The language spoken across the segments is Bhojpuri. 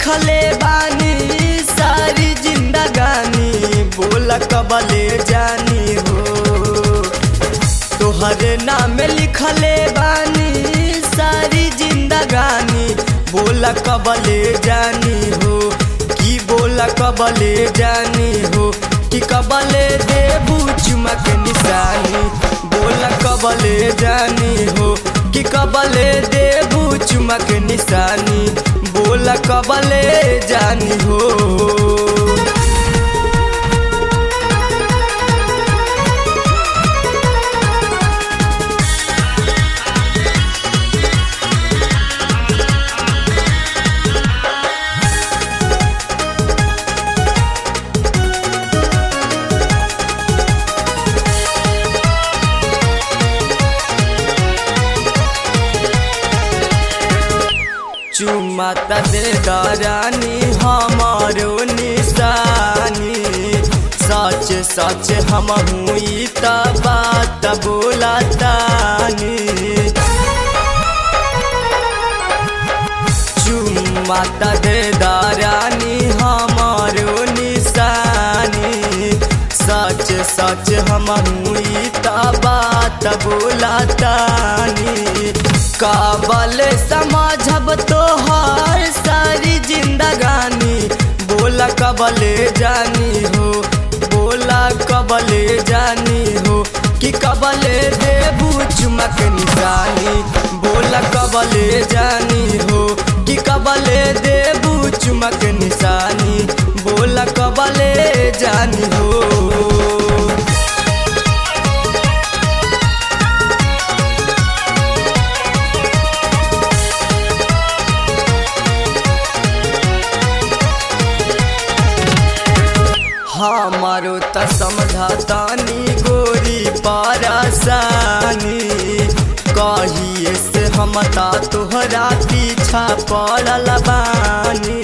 लिखले बानी सारी जिंदगानी बोला कबले जानी हो तोहरे नाम लिखले बानी सारी जिंदगानी बोला कबले जानी हो की बोला कबले जानी हो कि कबले देबू चुमक निशानी बोला कबले जानी हो कि कबले देबू चुमक निशानी बोला कबले जानी हो चुमा त दे दरानी हमारो निशानी सच सच हम हुई त बात बोला तानी चुमा त दे दरानी हमारो निशानी सच सच हम हुई त बात बोला तानी काबल समझब तोहार सारी जिंदगानी बोला कबले जानी हो बोला कबले जानी हो कि कबले देबू चुमक निशानी बोला कबले जानी हो कि कबले देबू चुमक निशानी बोला कबले जानी हो हमारो त समझतानी गोरी पारासानी कहिए से हम ता तोहरा पीछा पड़ल बानी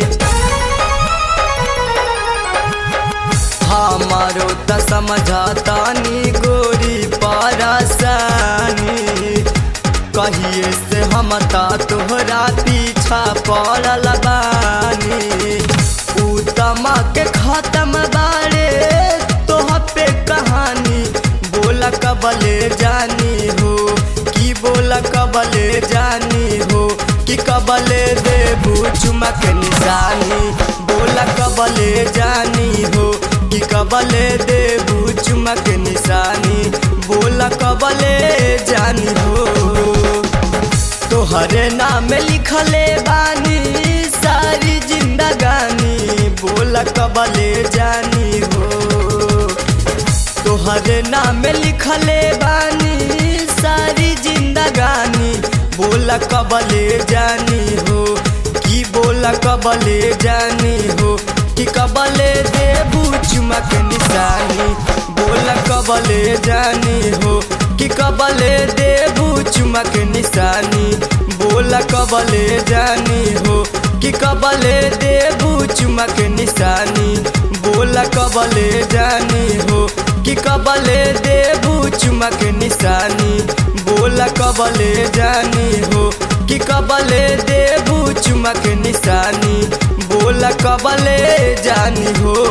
हमारो त समझतानी गोरी पारासानी कहिए से हम ता तोहरा पीछा पड़ल बानी उतमा के खत्म बारे तोह पे कहानी बोला कबले जानी हो कि बोला कबले जानी हो कि कबले देबू चुमक निशानी बोला कबले जानी हो कि कबले देबू चुमक निशानी बोला कबले जानी हो तोहरे नाम लिखले बानी सारी जिंदगानी बोला कबले जानी हो तोहरे नाम लिखले बानी सारी जिंदगानी बोला कबले जानी हो कि बोला कबले जानी हो कि कबले देबू चुमक निशानी बोला कबले जानी हो कि कबले देबू चुमक निशानी बोला कबले जानी हो कि कबले देबू चुमक निशानी बोला कबले जानी हो कि कबले देबू चुमक निशानी बोला कबले जानी हो कि कबले देबू चुमक निशानी बोला कबले जानी हो